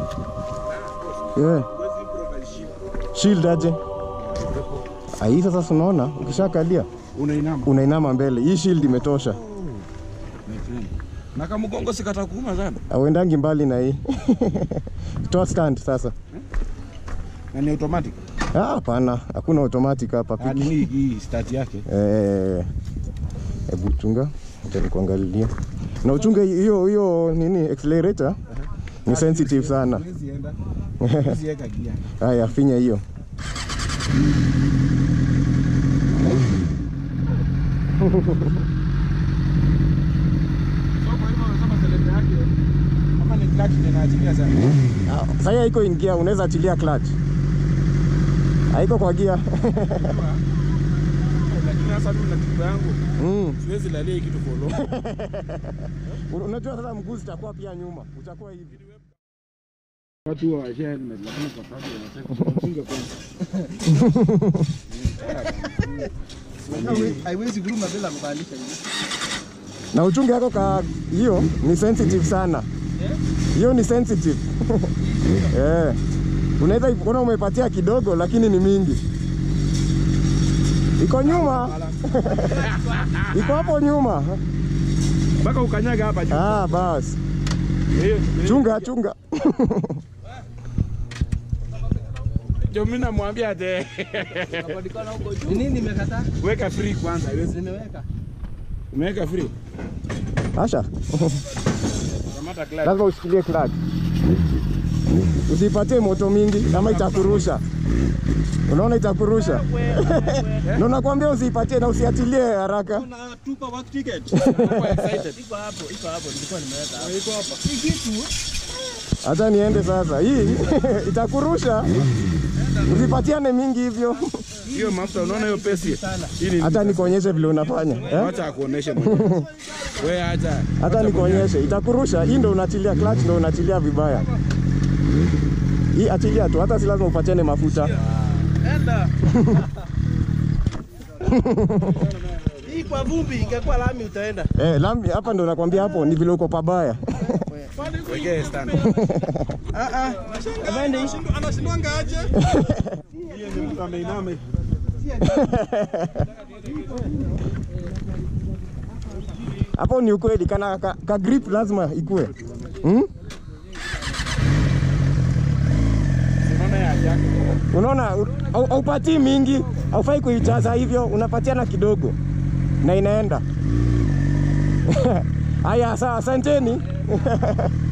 Yeah. Shield aje? Ah, hii sasa si unaona ukishakalia Unainama. unainama mbele. Hii shield imetosha. My friend. Na kama mgongo sikata kuuma sana. Auendangi mbali na hii. Toa stand sasa. Na ni automatic. Ah, hapana, hakuna automatic hapa. Ah, ni hii hii start yake. Eh, hebu chunga, acha nikuangalilia. Na uchunge hiyo hiyo nini accelerator ni sensitive sana. Huwezi enda. Huwezi weka gia. Haya, finya hiyo. So kwa hivyo unasema select yake kama ni clutch ndio inaachilia sana. Ah, Sasa haiko in gear, unaweza achilia clutch. Haiko kwa gear. Lakini sasa mimi na tiba yangu Mm. siwezi lalia hii kitu for long. Un- Unajua sasa mguu zitakuwa pia nyuma, utakuwa hivi. Watu wa share helmet lakini kwa sababu wanataka kufunga kwanza. haiwezi kuruma bila kubadilisha hivi. Na uchunge yako ka hiyo ni sensitive sana. Hiyo ni sensitive. Eh. Unaweza kuona umepatia kidogo lakini ni mingi. Iko nyuma. Iko hapo nyuma. Mpaka ukanyaga hapa juu. Ah, basi. Hiyo. Chunga, chunga. Ndio mimi namwambia ate Ni nini nimekataa? weka free kwanza. Haiwezi. Nimeweka. Umeweka free. Asha, Kamata clutch. lazima ushikilie clutch. Usipatie moto mingi kama itakurusha. Unaona itakurusha. Na nakwambia usiipatie na usiachilie haraka. Unatupa work ticket. Nakuwa excited. Iko hapo, iko hapo, nilikuwa nimeweka hapo. Iko hapa. Hii kitu Hata niende sasa. Hii itakurusha. Usipatiane mingi hivyo. Hiyo mafuta unaona hiyo pesi. Hii ni Hata nikuonyeshe vile unafanya. Eh? Acha akuoneshe mwenyewe. Wewe acha. Hata nikuonyeshe, itakurusha. Hii ndo unachilia clutch, ndo unachilia vibaya. Hii achilia tu, hata si lazima upatiane mafuta. enda. Hii kwa vumbi ingekuwa lami utaenda. Eh, lami hapa ndo nakwambia hapo ni vile uko pabaya. Wekee stand. Ah ah. Afande hii. Anashindwanga aje? Hiyo ni mtu ameinama. Hapo ni ukweli, kana ka, ka grip lazima ikue. Hmm? Unaona ya yake. Unaona au- haupatii mingi, haufai kuijaza hivyo, unapatiana kidogo na inaenda. Haya, sawa, asanteni.